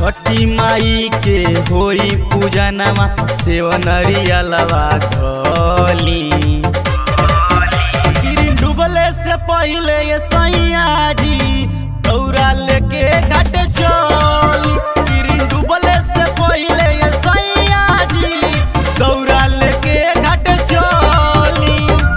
छठी माई के होई पूजनमा सेवनरिया लवा धली गिरी डूबले से पहले ये सैया जी दौरा लेके घाट चली गिरी डूबले से पहले ये सैया जी दौरा लेके घाट चली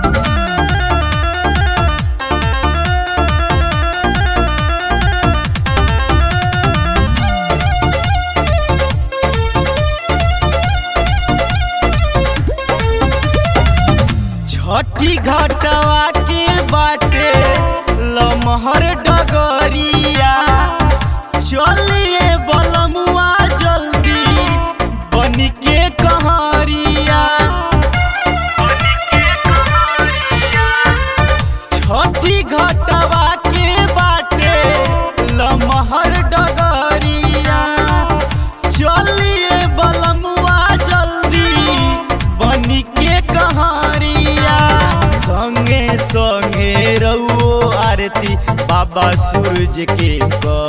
छठी घाटवा के बाटे लमहर डगरिया चलिए बलमुआ जल्दी बनी के कहरिया छठी घाटवा के बाटे लमहर डगरिया चलिए बलमुआ जल्दी बनी के कहरिया संगे संगे रहुओ आरती बाबा सूरज के कर